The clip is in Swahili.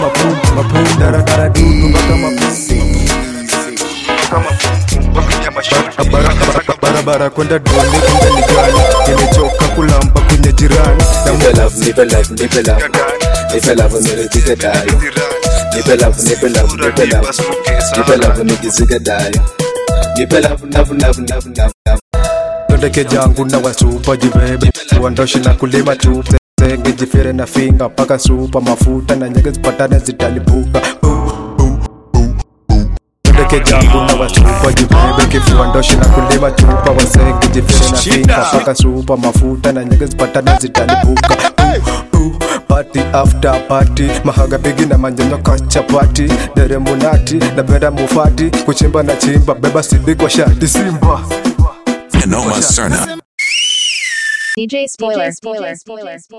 mapum mapum daradara dudu mpaka mapum barabara kwenda doni kumbe ni gani nimechoka kulamba kwenye jirani na Nipe love, nipe love, nipe love. Nipe love, niridhike dayo. Nipe love, nipe love, nipe love. Nipe love, nijizike dayo. Nipe love, love, love, love, love, love. ndeke jangu na wasupa jibebe uondoshi na kulima tu zenge jifere na finga mpaka supa mafuta na nyege zipatane zitalipuka ndeke jangu na wasupa jibebe kifuandoshi na kulima chupa wasenge jifere na finga mpaka supa mafuta na nyege zipatane zitalipuka party after party mahaga bigi na manyanyo kachapati deremunati na bera mufati kuchimba na chimba beba sidi kwa shati simba Noma Serna. DJ Spoiler.